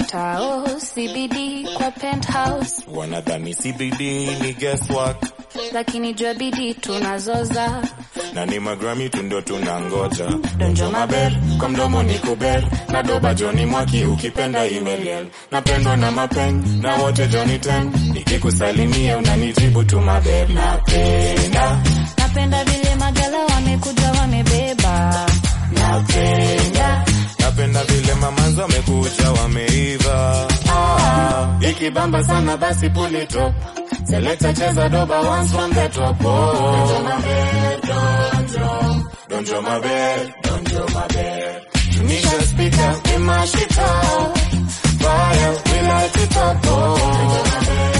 tao CBD kwa penthouse, wanadhani CBD ni guesswork lakini jua bidii tunazoza. na ni magrami tu ndo tunangoja Donjo maber kwa mdomo ni kuber na doba Joni Mwaki ukipenda email napendwa na mapeng na wote Joni ten nikikusalimia unanijibu tu maber napenda napenda vile magala wamekuja wamebeba. napenda napenda vile mamanzo wamekuja wameiva ah, ikibamba sana basi pull it up Selector cheza doba once from the top oh. Donjo maber donjo donjo maber donjo maber tunisha speaker we mash it up fire we light it up oh. Donjo maber